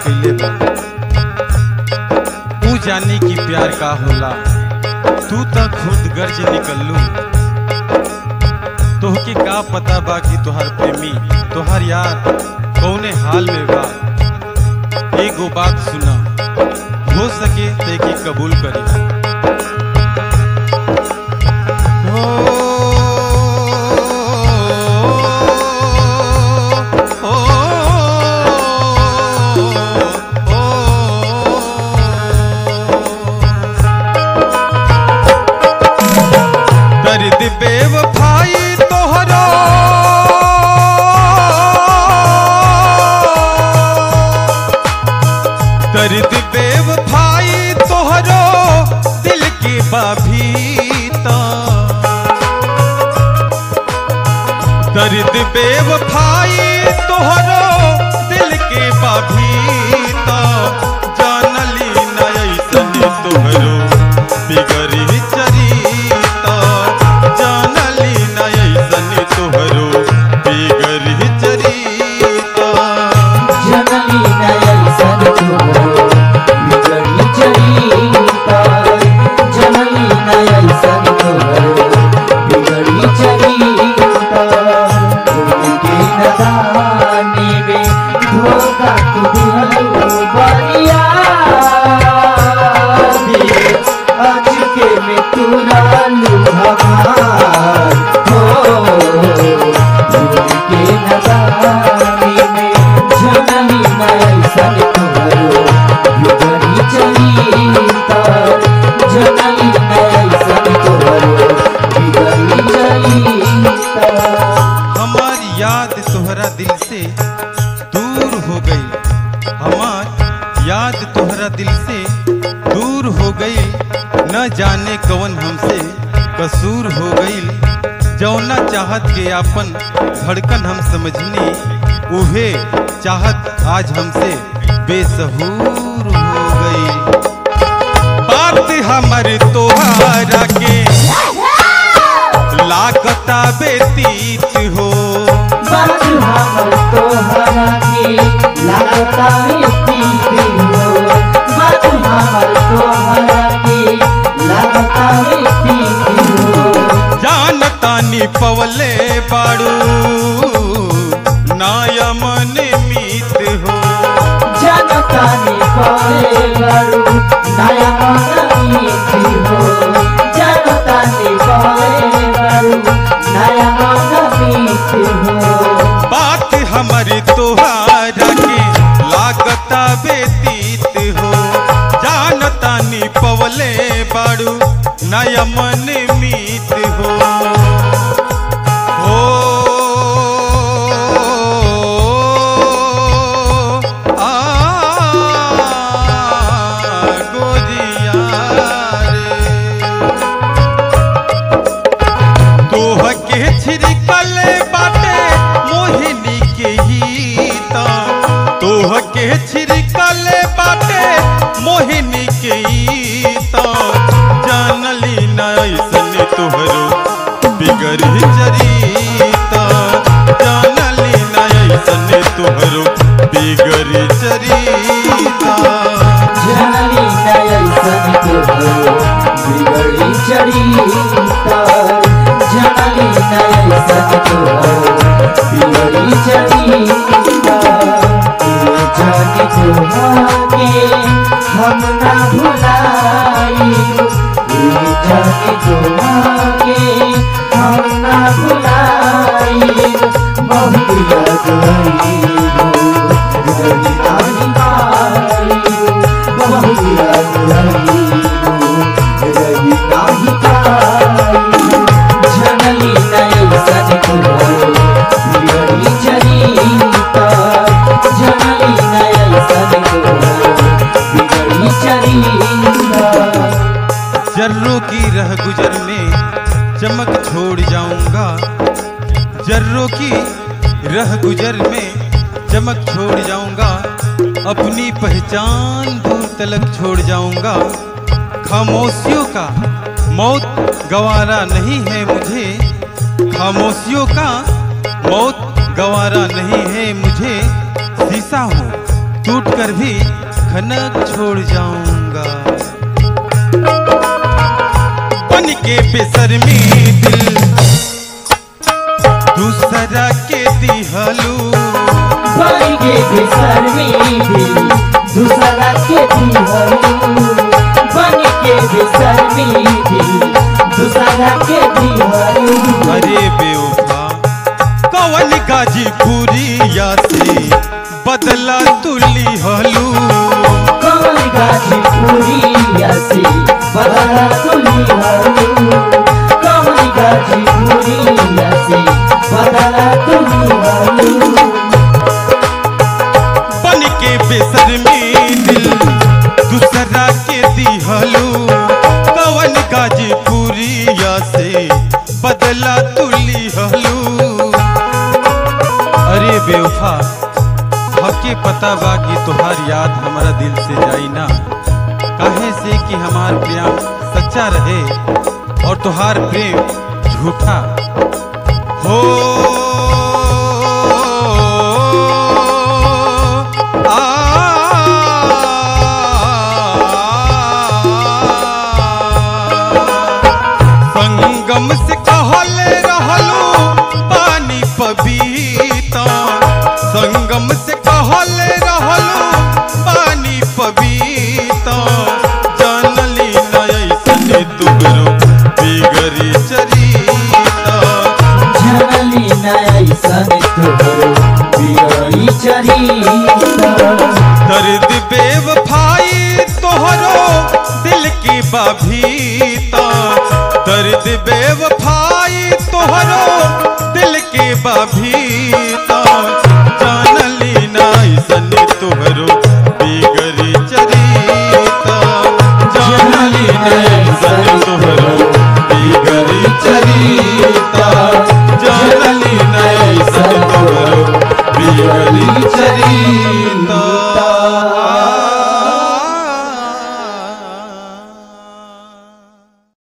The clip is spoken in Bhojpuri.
कैले बा ऊ जानी कि प्यार का होला तू त खुद गर्ज निकललू तोहके का पता बा कि तोहार प्रेमी तोहार यार कौने हाल में बा एगो बात सुना हो सके ते की कबूल करी दर्द बेवफाई तोहरो दर्द बेवफाई तोहरो दिल के बाभीता दर्द बेवफाई तोहरो दिल के बाभीता जानली न ऐसन तोहरो बिगड़ी चरीता जानली न ऐसन तोहरो बिगड़ी चरीता जननी नयन सन तुमरो बिगड़ी चरिता जननी नयन सन तुमरो बिगड़ी चरिता उनके नदानी में धोखा तू दिहलो बरिया दिए आज के में तू लालू हमार हो उनके नदानी में जननी नयन सन तुमरो बिगड़ी चरिता जननी नयन सन तुमरो बिगड़ी चरिता हमार याद तोहरा दिल से दूर हो गई हमार याद तोहरा दिल से दूर हो गई न जाने कवन हमसे कसूर हो गई जौना चाहत के आपन धड़कन हम समझनी उहे चाहत आज हमसे बेसहूर हो गई बात हमर तोहरा के लागता बेतीत हो बात हमर तोहरा के लागता प्रीति हो बात हमर तोहरा के लागता प्रीति हो जानतानी पवले बाड़ू नायमन मीत हो जनता ने पाए बड़ू नया मीठी हो जनता ने पाए बड़ू नया मीठी हो बात हमारी तोहारा के लागता बेतीत हो जानतानी पवले बाड़ू नयमन मीत हो हो आ गोजिया रे तोह के छिड़कल बाटे मोहिनी के गीता तोह के छिड़कल बाटे मोहिनी के गीता जानली न ऐसन तोहरो बिगड़ी चरीता जानली न ऐसन तोहरो बिगड़ी चरीता जननी नयन सन तुमरो बिगड़ी चरिता जननी नयन सन तुमरो बिगड़ी चरिता ये जाने तुम्हारे हम ना भुलाई ये जाने तुम्हारे हम ना भुलाई बहुत याद आई बिगड़ी नानी पाई बहुत याद आई बिगड़ी नानी पाई जननी नयन सन तुमरो बिगड़ी चरिता जननी नयन सन तुमरो बिगड़ी चरिता जर्रों की रह गुजर में चमक छोड़ जाऊंगा जर्रों की रह गुजर में चमक छोड़ जाऊंगा अपनी पहचान दूर तलक छोड़ जाऊंगा खामोशियों का मौत गवारा नहीं है मुझे खामोशियों का मौत गवारा नहीं है मुझे शीशा हूँ टूट कर भी खनक छोड़ जाऊंगा बन के बेसरमी दिल दूसरा के दिहलू बन के बेसरमी दिल दूसरा के दिहलू बन के बेसरमी दिल दूसरा के दिहलू अरे बेवफा कवन गाजीपुरिया से बदला तुली हलू कौन गाजीपुरिया से बदला तुली हलू कौन गाजीपुरिया से बदला तुली हलू बन के बेसरमी दिल दूसरा के दिहलू कवन गाजीपुरिया से बदला तुली हलू अरे बेवफा हके पता बा कि तोहार याद हमारा दिल से जाई ना काहे से कि हमार प्रेम सच्चा रहे और तोहार प्रेम झूठा हो आ संगम से कहले रहलू पानी पबीता संगम से कहले रहलू पानी पबीता जानली नैसने तुगरो बिगड़ी चरीता जनली नैसन तोहरो बिगड़ी चरिता दर्द बेवफाई तोहरो दिल की बाभीता दर्द बेवफाई तोहरो दिल की बाभी